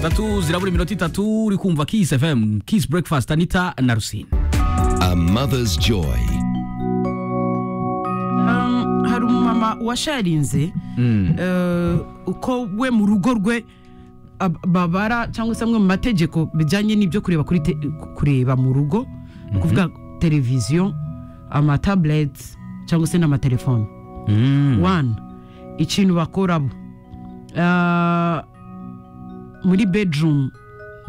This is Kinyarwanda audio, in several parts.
tatu zirabura iminota itatu uri kumva Kiss FM Kiss Breakfast Anita na Rusine A mother's joy. Um, hari umumama washarinze eh, uko we mu rugo rwe ab- babara cyangwa se amwe mu mategeko bijyanye n'ibyo kureba kuri te- kureba mu rugo ni ukuvuga televiziyo amatabureti cyangwa se n'amatelefoni wani ikintu bakorabo Ah, muri bedurumu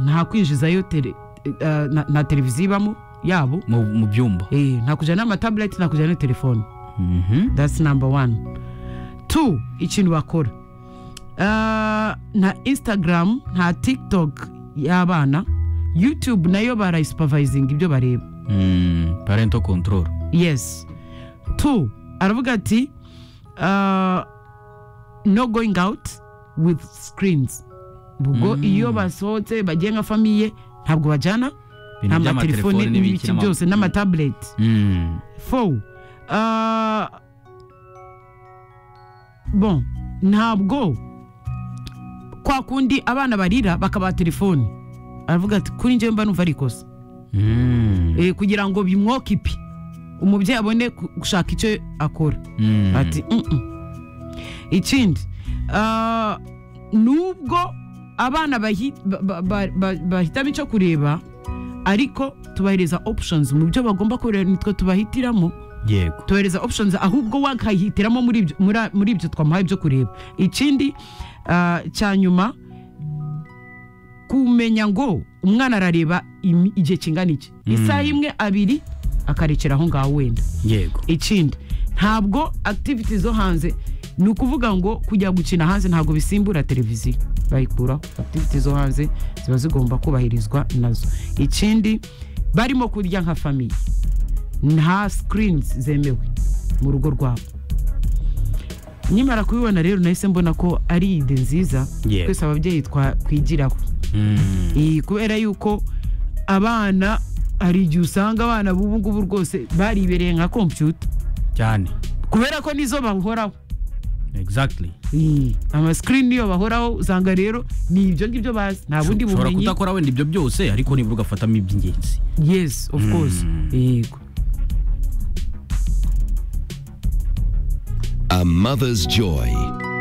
nta kwinjizayo tele- eh, na- na televiziyo ibamo yabo mu mu byumba Eh, nta kujyana amatabureti nta kujyana na telefoni Mhm. that's number one two ikintu bakora Ah, nta instagram nta tiktok y'abana youtube nayo barayisupervisinga ibyo bareba Mm, parental control yes two aravuga ati ah, no going out with screens ubwo iyo basohotse bagiye nka famiye ntabwo bajyana Ibintu nta by'amatelefoni matelefoni n'ibiki n'ibiki n'ama- byose n'amatabureti Mm. fo ah, bon ntabwo kwa kundi abana barira bakabaha telefoni aravuga ati kuri njyewe mba numva ari ikosa Mm. Eh, kugira ngo bimwoke ipi umubyeyi abone ku- gushaka icyo akora Mm. ati "Mm-mm." ikindi ah, nubwo abana bahi- ba- ba- ba- ba- bahitamo icyo kureba ariko tubahereza options mu byo bagomba kureba nitwe tubahitiramo yego tuhereza options ahubwo wakahitiramo muri ibyo- muri- muri ibyo twamuhaye ibyo kureba ikindi ah, cya nyuma kumenya ngo umwana arareba imi- igihe kingana iki isaha imwe abiri akarekera aho ngaho wenda yego ikindi ntabwo activities zo hanze ni ukuvuga ngo kujya gukina hanze ntabwo bisimbura televiziyo bayikuraho activities zo hanze ziba zigomba kubahirizwa nazo ikindi barimo kurya nka famiye nta screens zemewe mu rugo rwabo nyimara kubibona rero nahise mbona ko ari ide nziza Yego. twese ababyeyi twakwigiraho Mm. iyi kubera yuko abana hari igihe usanga abana b'ubu ngubu rwose baribereye nka kompiyuta cyane kubera ko nizo bahoraho exactly Iyi, amasikirini niyo bahoraho usanga rero ni ibyo ngibyo bazi nta bundi ushobora bumenyi kudakora wenda ibyo byose ariko nibura ugafatamo iby'ingenzi yes of course yego A mother's joy.